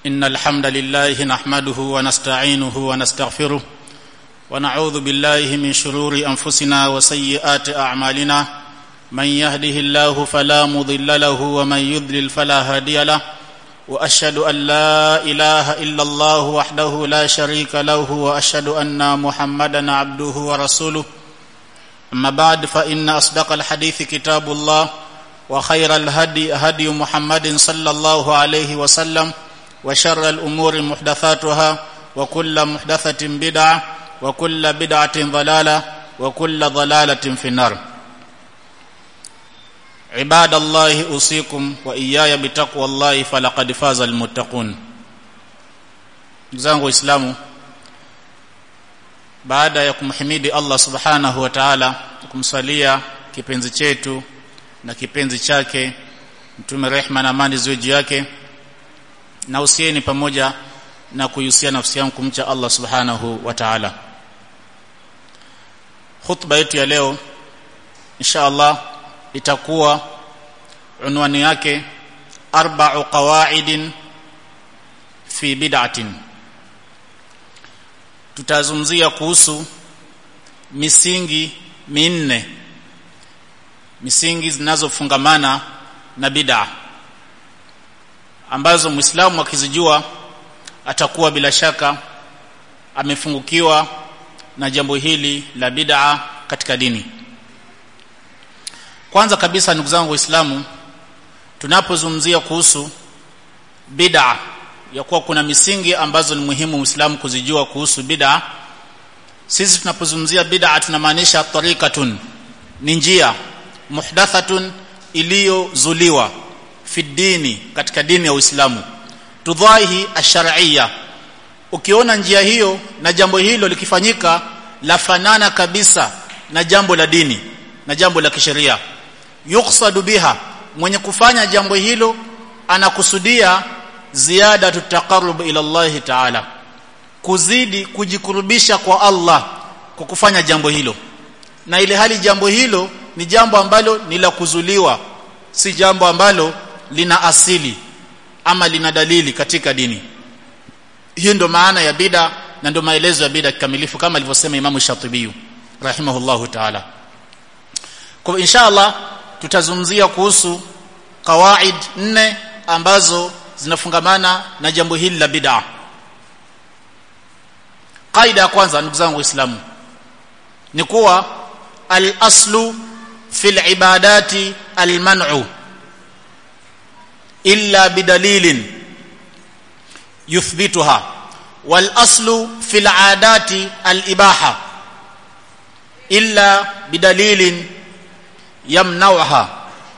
إن الحمد لله نحمده ونستعينه ونستغفره ونعوذ بالله من شرور أنفسنا وسيئات أعمالنا من يهده الله فلا مضل له ومن يضلل فلا هادي له واشهد ان لا اله الا الله وحده لا شريك له واشهد ان محمدا عبده ورسوله اما بعد فان اصدق الحديث كتاب الله وخير الهدي هدي محمد صلى الله عليه وسلم وشر الامور محدثاتها وكل محدثه بدعه وكل بدعه ضلاله وكل ضلاله في النار عباد الله اوصيكم واياي بتقوى الله فلقد فاز المتقون zangu waislamu baada ya kumhimidi Allah subhanahu wa ta'ala kumsalia kipenzi chetu na kipenzi chake mtume rehma na amani ziwe juu yake na usieni pamoja na kuhusia nafsi yangu kumcha Allah subhanahu wa ta'ala khutba yetu ya leo insha Allah itakuwa unwani yake arba'u qawaidin fi bid'atin tutazungumzia kuhusu misingi minne misingi zinazofungamana na bid'a ambazo muislamu akizijua atakuwa bila shaka amefungukiwa na jambo hili la bid'a katika dini kwanza kabisa ndugu zangu waislamu tunapozungumzia kuhusu bid'a ya kuwa kuna misingi ambazo ni muhimu muislamu kuzijua kuhusu bid'a sisi tunapozungumzia bid'a tunamaanisha tariqatun ni njia muhdathatun iliyozuliwa fi dini katika dini ya Uislamu tudhahi ash-shar'iyya ukiona njia hiyo na jambo hilo likifanyika lafanana kabisa na jambo la dini na jambo la kisheria yuqsadu biha mwenye kufanya jambo hilo anakusudia ziada tutaqarrub ila Allah ta'ala kuzidi kujikurubisha kwa Allah kwa kufanya jambo hilo na ile hali jambo hilo ni jambo ambalo ni la kuzuliwa si jambo ambalo lina asili ama lina dalili katika dini hiyo ndo maana ya bida na ndo maelezo ya bida kikamilifu kama alivyosema Imam Shatibi rahimahullahu ta'ala kwa inshallah tutazungumzia kuhusu kawaid nne ambazo zinafungamana na jambo hili la bid'a kaida ya kwanza ndugu zangu waislamu ni kuwa al-aslu fil ibadati al-man'u illa bidalilin yuthbituha wal aslu fil adati al-ibaha illa bidalilin yamnauha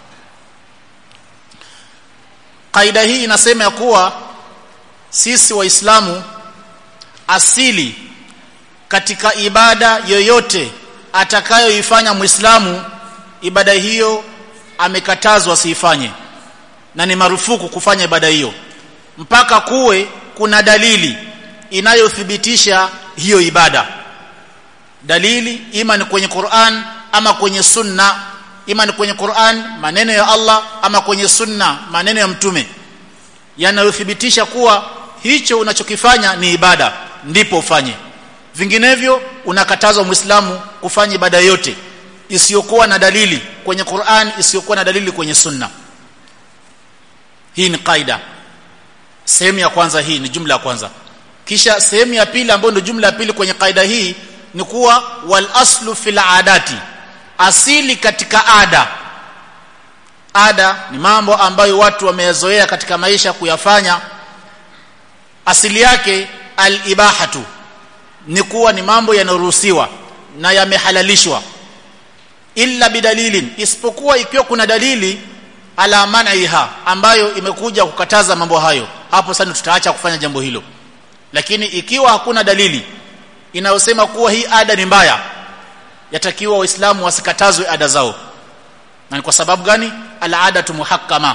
kaida hii inasema ya kuwa sisi waislamu asili katika ibada yoyote atakayoifanya muislamu ibada hiyo amekatazwa siifanye na ni marufuku kufanya ibada hiyo mpaka kuwe kuna dalili inayothibitisha hiyo ibada dalili ima ni kwenye Qur'an ama kwenye sunna ima ni kwenye Qur'an maneno ya Allah ama kwenye sunna maneno ya mtume yanayothibitisha kuwa hicho unachokifanya ni ibada ndipo ufanye vinginevyo unakatazwa muislamu kufanya ibada yote isiyokuwa na dalili kwenye Qur'an isiyokuwa na dalili kwenye sunna hii ni kaida sehemu ya kwanza hii ni jumla ya kwanza kisha sehemu ya pili ambayo ndio jumla ya pili kwenye kaida hii ni kuwa wal aslu fil adati asili katika ada ada ni mambo ambayo watu wameyazoea katika maisha kuyafanya asili yake al-ibahatu ni kuwa ni mambo yanayoruhusiwa na yamehalalishwa illa bidalilin isipokuwa ikiwa kuna dalili ala man'iha ambayo imekuja kukataza mambo hayo hapo sasa tutaacha kufanya jambo hilo lakini ikiwa hakuna dalili inayosema kuwa hii ada ni mbaya yatakiwa waislamu wasikatazwe ada zao na ni kwa sababu gani al-adatu muhakkama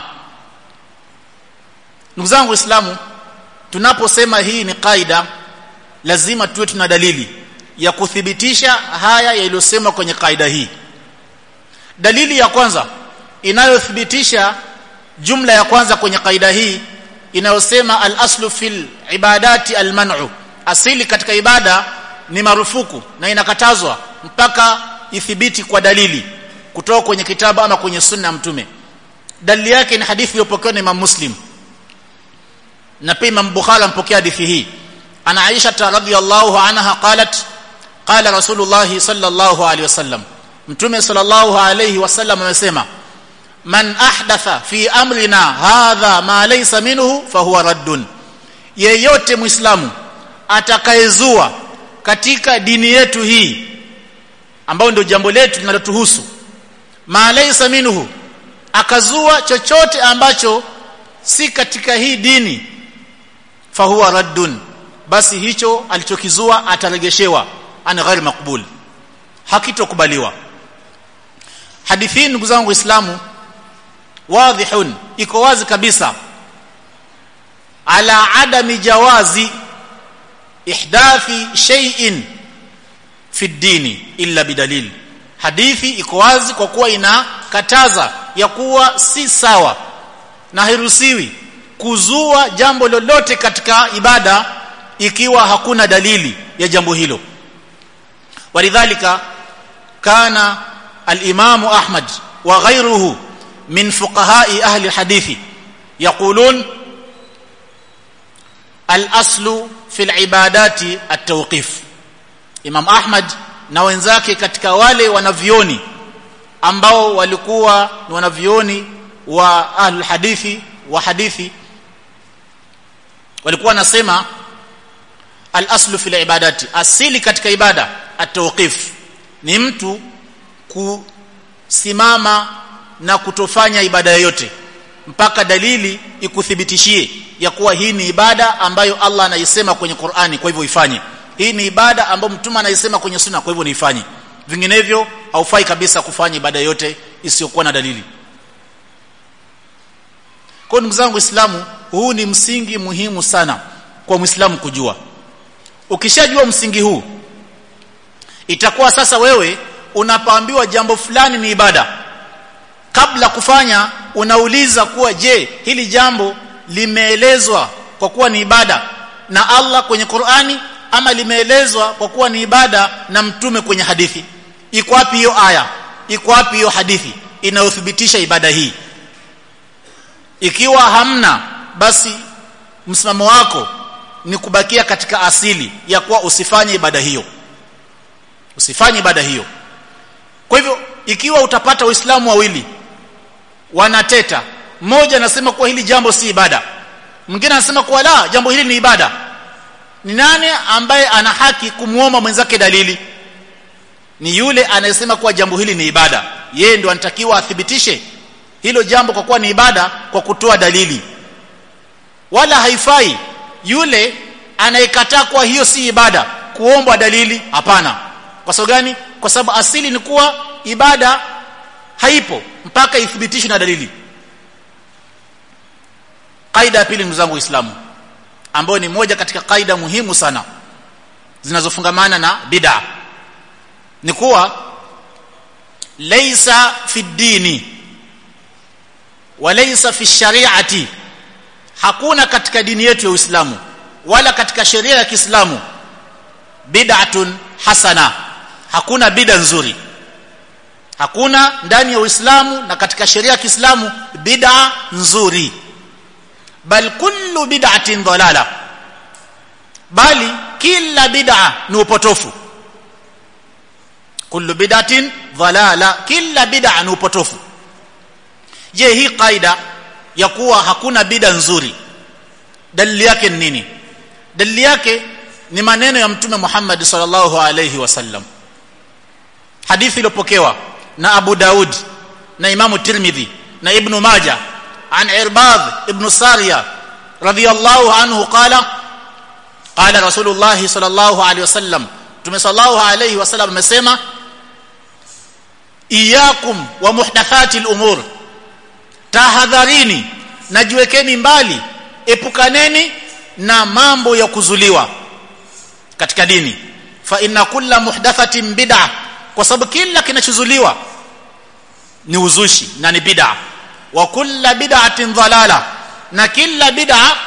ndugu zangu waislamu tunaposema hii ni kaida lazima tuwe tuna dalili ya kuthibitisha haya yaliyosemwa kwenye kaida hii dalili ya kwanza inayothibitisha jumla ya kwanza kwenye kaida hii inayosema al-aslu fil ibadati al-man'u asili katika ibada ni marufuku na inakatazwa mpaka ithibiti kwa dalili kutoka kwenye kitabu ama kwenye sunna ya mtume dalili yake ni hadithi iliyopokewa na Imam Muslim na pia Imam Bukhari ampokea hadithi hii ana Aisha radhiyallahu anha qalat qala Rasulullah sallallahu alaihi wasallam mtume sallallahu alaihi wasallam amesema man ahdatha fi amrina hadha ma laysa minhu fahuwa raddun yeyote muislamu atakayezua katika dini yetu hii ambayo ndio jambo letu linalotuhusu ma laysa minhu akazua chochote ambacho si katika hii dini fahuwa raddun basi hicho alichokizua ataregeshewa ana ghairi makbul hakitokubaliwa hadithi ndugu zangu waislamu wadhihun iko wazi kabisa ala adami jawazi ihdathi shay'in fi dini illa bidalil hadithi iko wazi kwa kuwa inakataza ya kuwa si sawa na hairuhusiwi kuzua jambo lolote katika ibada ikiwa hakuna dalili ya jambo hilo walidhalika kana al-imam Ahmad wa ghayruhu min fuqaha'i ahli hadithi yaqulun al-aslu fi al-ibadati at-tawqif Imam Ahmad na wenzake katika wale wanavioni ambao walikuwa ni wanavioni wa ahli hadithi wa hadithi walikuwa nasema al-aslu fi al-ibadati asili katika ibada at-tawqif ni mtu kusimama na kutofanya ibada yoyote mpaka dalili ikuthibitishie ya kuwa hii ni ibada ambayo Allah anaisema kwenye Qur'ani kwa hivyo ifanye hii ni ibada ambayo mtume anaisema kwenye sunna kwa hivyo niifanye vinginevyo haufai kabisa kufanya ibada yote isiyokuwa na dalili kwa ndugu zangu waislamu huu ni msingi muhimu sana kwa muislamu kujua ukishajua msingi huu itakuwa sasa wewe unapoambiwa jambo fulani ni ibada kabla kufanya unauliza kuwa je hili jambo limeelezwa kwa kuwa ni ibada na Allah kwenye Qur'ani ama limeelezwa kwa kuwa ni ibada na mtume kwenye hadithi iko wapi hiyo aya iko wapi hiyo hadithi inayothibitisha ibada hii ikiwa hamna basi msimamo wako ni kubakia katika asili ya kuwa usifanye ibada hiyo usifanye ibada hiyo kwa hivyo ikiwa utapata waislamu wawili wanateta mmoja anasema kuwa hili jambo si ibada mwingine anasema kuwa la jambo hili ni ibada ni nani ambaye ana haki kumuomba mwenzake dalili ni yule anayesema kuwa jambo hili ni ibada yeye ndo anatakiwa athibitishe hilo jambo kwa kuwa ni ibada kwa kutoa dalili wala haifai yule anayekataa kuwa hiyo si ibada kuombwa dalili hapana kwa sababu gani kwa sababu asili ni kuwa ibada haipo mpaka ithibitishwe na dalili kaida ya pili ndugu zangu waislamu ambayo ni moja katika kaida muhimu sana zinazofungamana na bid'a ni kuwa laysa fi dini wa laysa fi shari'ati hakuna katika dini yetu ya Uislamu wala katika sheria ya Kiislamu bid'atun hasana hakuna bid'a nzuri hakuna ndani ya Uislamu na katika sheria ya Kiislamu bid'a nzuri bal kullu bid'atin dhalala bali kila bid'a ni upotofu kullu bid'atin dhalala kila bid'a ni upotofu je hii kaida ya kuwa hakuna bid'a nzuri dalili yake ni nini dalili yake ni maneno ya mtume Muhammad sallallahu alayhi wasallam hadithi iliyopokewa na Abu Daud na Imam Tirmidhi na Ibn Majah عن عرباض ابن سارية رضي الله عنه قال قال رسول الله صلى الله عليه وسلم تم صلى الله عليه وسلم amesema iyakum wa muhdathati al-umur tahadharini najiwekeni mbali epukaneni na mambo ya kuzuliwa katika dini fa inna kulla muhdathatin bid'ah kwa sababu kila kinachozuliwa ni uzushi na ni bid'ah wa kulla bid'atin dhalala na kila bid'a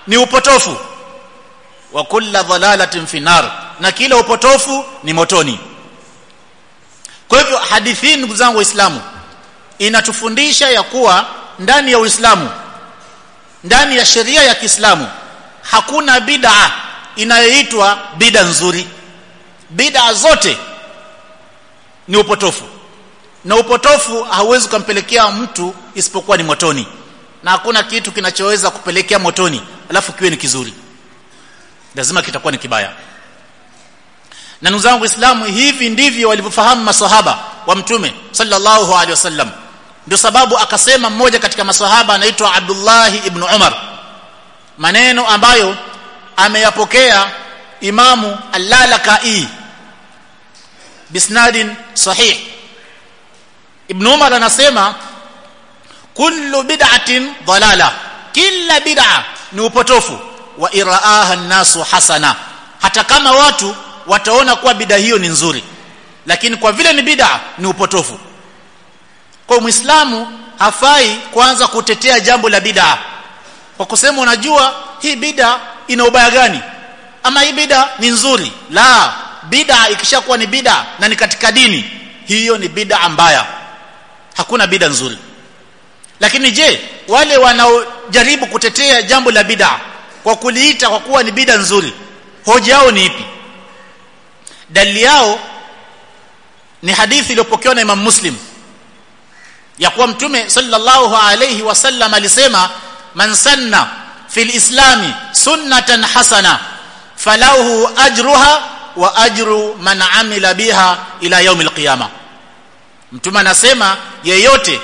ni upotofu wa kulla dhalalatin fi nar na kila upotofu ni motoni kwa hivyo hadithi hii ndugu zangu waislamu inatufundisha ya kuwa ndani ya uislamu ndani ya sheria ya Kiislamu hakuna bid'a inayoitwa bid'a nzuri bid'a zote ni upotofu na upotofu hauwezi kumpelekea mtu isipokuwa ni motoni na hakuna kitu kinachoweza kupelekea motoni alafu kiwe ni kizuri lazima kitakuwa ni kibaya na ndugu zangu waislamu hivi ndivyo walivyofahamu maswahaba wa mtume sallallahu alaihi wasallam ndio sababu akasema mmoja katika maswahaba anaitwa Abdullah ibn Umar maneno ambayo ameyapokea imamu al-Lalaka'i bisnadin sahih ibn Umar anasema kullu bid'atin dalala kila bid'a ni upotofu wa iraaha an-nasu hasana hata kama watu wataona kuwa bid'a hiyo ni nzuri lakini kwa vile ni bid'a ni upotofu kwa muislamu hafai kwanza kutetea jambo la bid'a kwa kusema unajua hii bid'a ina ubaya gani ama hii bid'a ni nzuri la bid'a ikishakuwa ni bid'a na ni katika dini hiyo ni bid'a mbaya hakuna bid'a nzuri lakini je wale wanaojaribu kutetea jambo la bid'a kwa kuliita kwa kuwa ni bid'a nzuri hoja yao ni ipi dalili yao ni hadithi iliyopokewa na Imam Muslim ya kuwa mtume sallallahu alayhi wasallam alisema man sanna fil islami sunnatan hasana falahu ajruha wa ajru man amila biha ila yaumil qiyama mtume anasema yeyote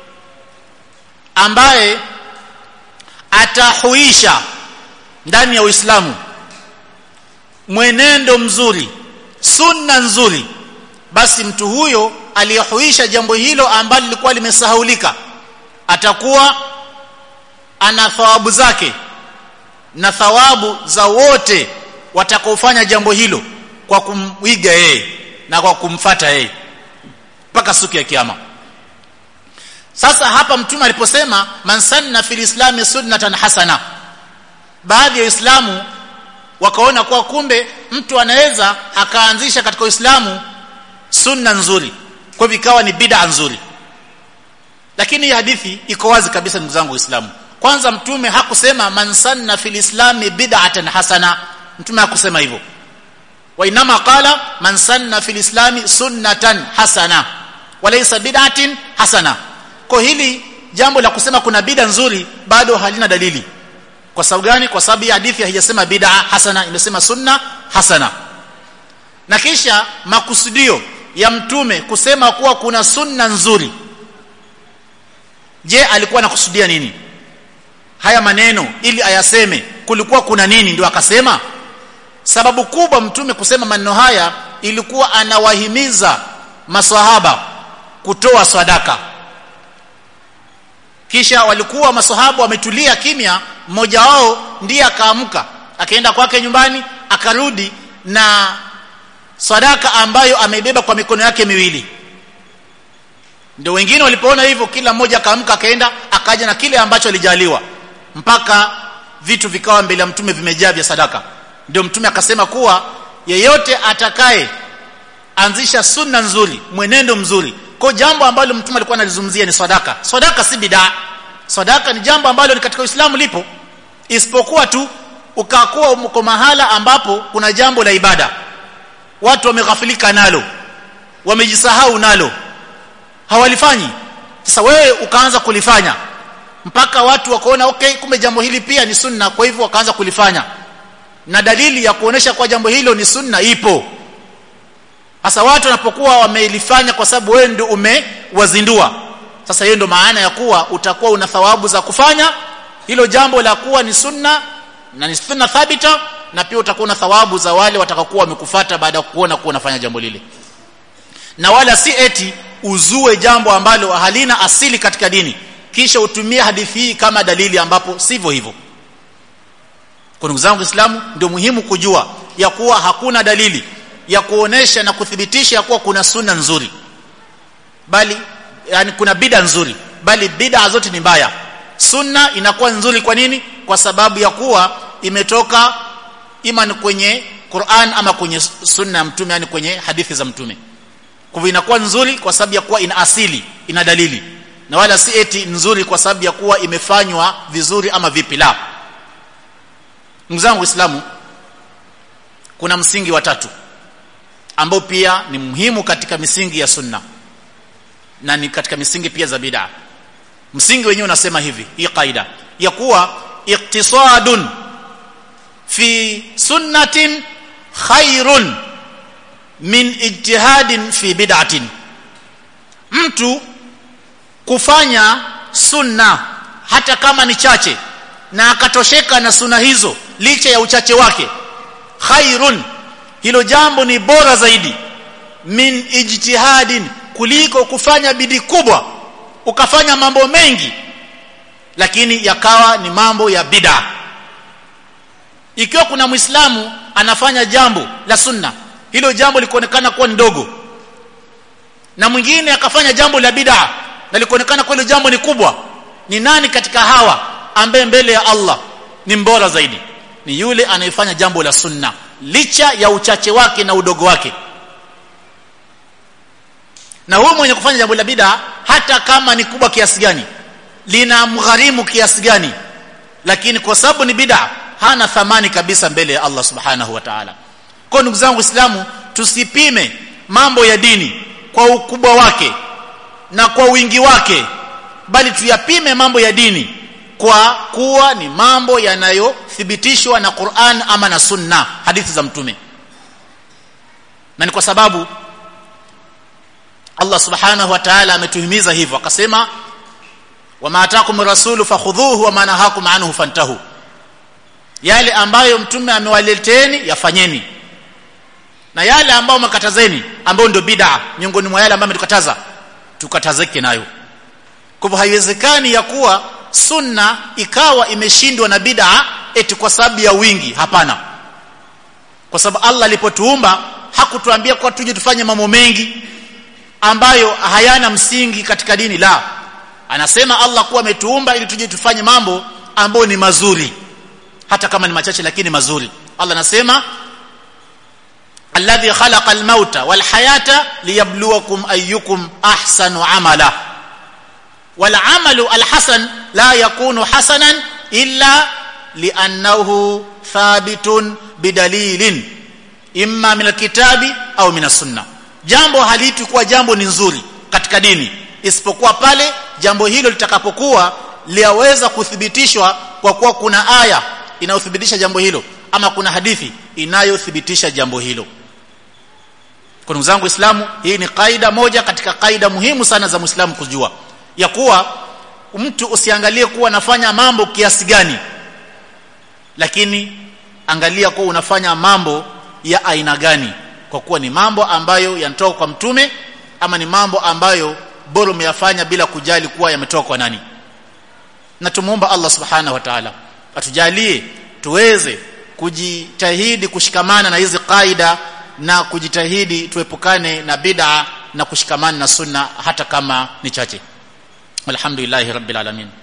ambaye atahuisha ndani ya Uislamu mwenendo mzuri sunna nzuri basi mtu huyo aliyehuisha jambo hilo ambalo lilikuwa limesahaulika atakuwa ana thawabu zake na thawabu za wote watakaofanya jambo hilo kwa kumwiga yeye na kwa kumfata yeye mpaka siku ya kiyama sasa hapa mtume aliposema man sanna fil islami sunnatan hasana baadhi ya waislamu wakaona kuwa kumbe mtu anaweza akaanzisha katika uislamu sunna nzuri kwa hivyo ikawa ni bid'a nzuri lakini hii hadithi iko wazi kabisa ndugu zangu waislamu kwanza mtume hakusema man sanna fil islami bid'atan hasana mtume hakusema hivyo wa inama qala man sanna fil islami sunnatan hasana walaysa bid'atin hasana kwa hili jambo la kusema kuna bid'a nzuri bado halina dalili kwa sababu gani kwa sababu hii hadithi haijasema bid'a hasana imesema sunna hasana na kisha makusudio ya mtume kusema kuwa kuna sunna nzuri je alikuwa anakusudia nini haya maneno ili ayaseme kulikuwa kuna nini ndio akasema sababu kubwa mtume kusema maneno haya ilikuwa anawahimiza maswahaba kutoa sadaka kisha walikuwa maswahaba wametulia kimya mmoja wao ndiye akaamka akaenda kwake nyumbani akarudi na sadaka ambayo ameibeba kwa mikono yake miwili ndio wengine walipoona hivyo kila mmoja akaamka akaenda akaja na kile ambacho alijaliwa mpaka vitu vikawa mbele ya mtume vimejaa vya sadaka ndio mtume akasema kuwa yeyote atakaye anzisha sunna nzuri mwenendo mzuri kwa jambo ambalo mtume alikuwa analizungumzia ni sadaka sadaka si bidaa sadaka ni jambo ambalo ni katika Uislamu lipo isipokuwa tu ukakuwa uko mahala ambapo kuna jambo la ibada watu wameghafilika nalo wamejisahau nalo hawalifanyi sasa wewe ukaanza kulifanya mpaka watu wakaona okay kumbe jambo hili pia ni sunna kwa hivyo wakaanza kulifanya na dalili ya kuonesha kwa jambo hilo ni sunna ipo sasa watu wanapokuwa wamelifanya kwa sababu wewe ndio umewazindua sasa hiyo ndio maana ya kuwa utakuwa una thawabu za kufanya hilo jambo la kuwa ni sunna na ni sunna thabita na pia utakuwa na thawabu za wale watakaokuwa wamekufuata baada ya kuona kuwa unafanya jambo lile na wala si eti uzue jambo ambalo halina asili katika dini kisha utumie hadithi hii kama dalili ambapo sivyo hivyo kwa ndugu zangu Waislamu ndio muhimu kujua ya kuwa hakuna dalili ya kuonesha na kuthibitisha ya kuwa kuna sunna nzuri bali yani kuna bid'a nzuri bali bid'a zote ni mbaya sunna inakuwa nzuri kwa nini kwa sababu ya kuwa imetoka ima ni kwenye Qur'an ama kwenye sunna ya mtume yani kwenye hadithi za mtume kwa hivyo inakuwa nzuri kwa sababu ya kuwa ina asili ina dalili na wala si eti nzuri kwa sababu ya kuwa imefanywa vizuri ama vipi la ndugu zangu waislamu kuna msingi wa tatu ambao pia ni muhimu katika misingi ya sunna na ni katika misingi pia za bid'a msingi wenyewe unasema hivi hii kaida ya kuwa iktisadun fi sunnatin khairun min ijtihadin fi bid'atin mtu kufanya sunna hata kama ni chache na akatosheka na sunna hizo licha ya uchache wake khairun hilo jambo ni bora zaidi min ijtihadin kuliko kufanya bidii kubwa ukafanya mambo mengi lakini yakawa ni mambo ya bid'a ikiwa kuna muislamu anafanya jambo la sunna hilo jambo likuonekana kuwa ndogo na mwingine akafanya jambo la bid'a na likuonekana kuwa hilo jambo ni kubwa ni nani katika hawa ambaye mbele ya Allah ni mbora zaidi ni yule anayefanya jambo la sunna licha ya uchache wake na udogo wake na huyu mwenye kufanya jambo la bid'a hata kama ni kubwa kiasi gani lina mgharimu kiasi gani lakini kwa sababu ni bid'a hana thamani kabisa mbele ya Allah subhanahu wa ta'ala kwa ndugu zangu waislamu tusipime mambo ya dini kwa ukubwa wake na kwa wingi wake bali tuyapime mambo ya dini kwa kuwa ni mambo yanayothibitishwa na Qur'an ama na Sunna hadithi za mtume na ni kwa sababu Allah subhanahu wa ta'ala ametuhimiza hivyo akasema wama atakum rasulu fakhudhuhu wama nahakum anhu fantahu yale ambayo mtume amewaleteni yafanyeni na yale ambayo makatazeni ambayo ndio bid'a miongoni mwa yale ambayo ametukataza tukatazeke nayo kwa hivyo haiwezekani ya kuwa sunna ikawa imeshindwa na bid'a eti kwa sababu ya wingi hapana kwa sababu Allah alipotuumba hakutuambia kwa tuje tufanye mambo mengi ambayo hayana msingi katika dini la anasema Allah kuwa ametuumba ili tuje tufanye mambo ambayo ni mazuri hata kama ni machache lakini mazuri Allah anasema alladhi khalaqa almauta walhayata liyabluwakum ayyukum ahsanu amala والعمل الحسن لا يكون حسنا إلا لأنه ثابت بدليل إما من الكتاب أو من السنة jambo halitakuwa jambo ni nzuri katika dini isipokuwa pale jambo hilo litakapokuwa liaweza kuthibitishwa kwa kuwa kuna aya inayothibitisha jambo hilo ama kuna hadithi inayothibitisha jambo hilo kwa ndugu zangu Uislamu hii ni kaida moja katika kaida muhimu sana za Muislamu kujua ya kuwa mtu usiangalie kuwa anafanya mambo kiasi gani lakini angalia kuwa unafanya mambo ya aina gani kwa kuwa ni mambo ambayo yanatoka kwa mtume ama ni mambo ambayo bora umeyafanya bila kujali kuwa yametoka kwa nani na tumuomba Allah subhanahu wa ta'ala atujalie tuweze kujitahidi kushikamana na hizi kaida na kujitahidi tuepukane na bid'a na kushikamana na sunna hata kama ni chache walhamdulillahi rabbil alamin